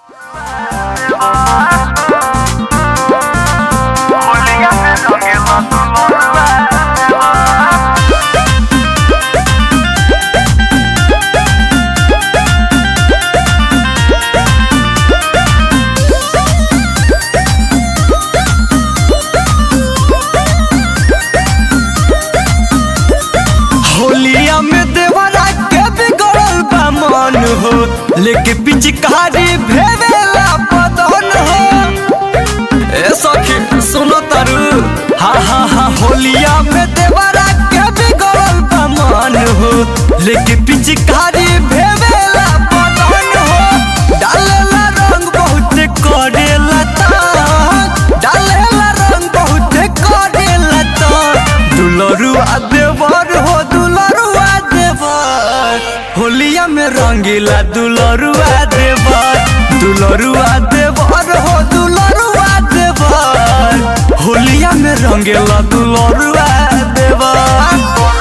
होलिया में देवरा के बिगड़ल बा मन हो लेके पिचकारी भेवेला बदन हो ए सखी सुनो तारू हा हा हा होलिया में देवरा के बिगड़ल बा मन हो लेके पिचकारी भेवेला बदन हो डालेला रंग बहुत करेला तान डालेला रंग बहुत करेला तान दुलरुआ देवर हो दुलरुआ देवर होलिया में रंगीला दुलरुआ देवर दुलरुआ देवर हो दुलरुआ देवर होलिया में रंगीला दुलरुआ देवर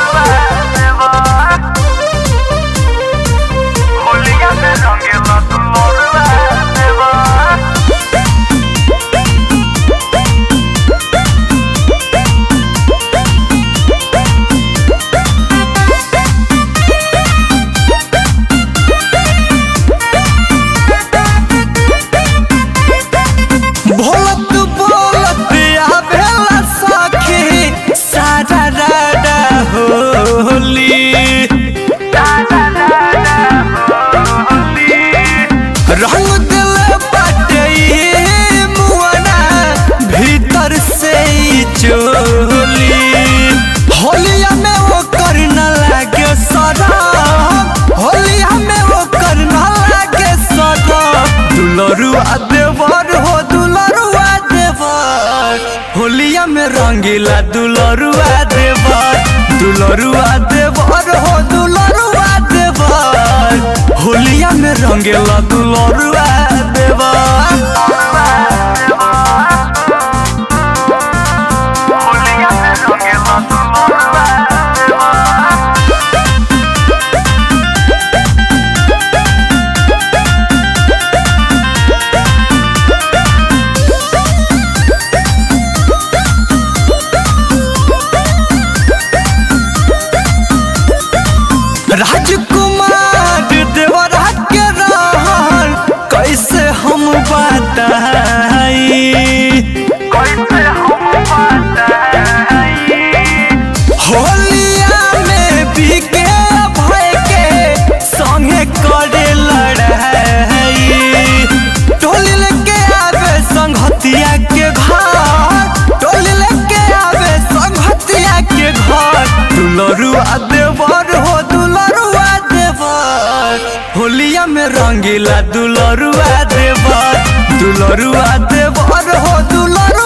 होलिया में रंगीला दुलरुआ देवर भोलत बोलत आवेला सखी सारा राडा होली रंग दिल बाटे ये मुआना भीतर से ही चोली होलिया में वो करना लागे सराम होलिया में वो करना लागे सराम दुलरुआ देवर हो दुलरुआ देवर होलिया में रंगीला दुलरुआ देवर दुलरुआ देवर हो दुलरुआ देवर होलिया में रंगीला दुलरुआ देवर होलिया में रंगीला दुलरुआ देवर राजकुमार देवरा के रहन कैसे हम बताई कैसे हम बताई होलिया में बीके भय के संगे करे लड़ाई टोली लेके आवे संगहतिया के घर टोली लेके आवे संगहतिया के घर दुलरुआ देवर हो दुलरुआ देवर होलिया में रंगीला दुलरुआ देवर दुलरुआ देवर हो दुलरुआ